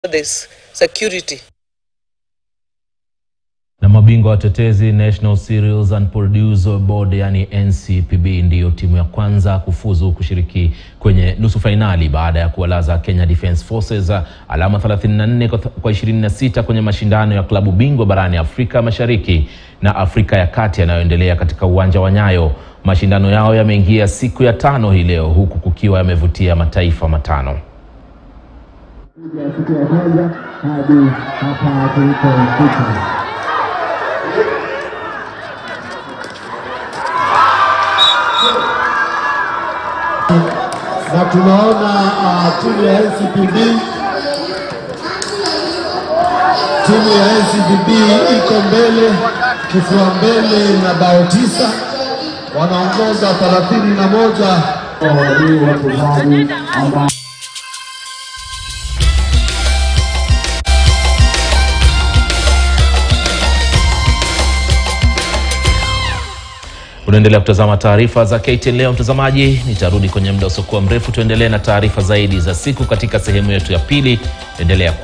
this security. Na mabingwa watetezi National Cereals and Produce Board yani NCPB ndiyo timu ya kwanza kufuzu kushiriki kwenye nusu fainali baada ya kuwalaza Kenya Defence Forces alama 34 kwa 26 kwenye mashindano ya klabu bingwa barani Afrika Mashariki na Afrika ya Kati yanayoendelea katika uwanja wa Nyayo. Mashindano yao yameingia siku ya tano hii leo huku kukiwa yamevutia mataifa matano. ya siku ya kwanza hadi hapa tulipofika. Na tunaona uh, timu ya NCPB timu ya NCPB iko mbele kifua mbele na bao tisa, wanaongoza thelathini na moja walio wachezaji ambao Unaendelea kutazama taarifa za KTN leo mtazamaji, nitarudi kwenye muda usiokuwa mrefu, tuendelee na taarifa zaidi za siku katika sehemu yetu ya pili. Endelea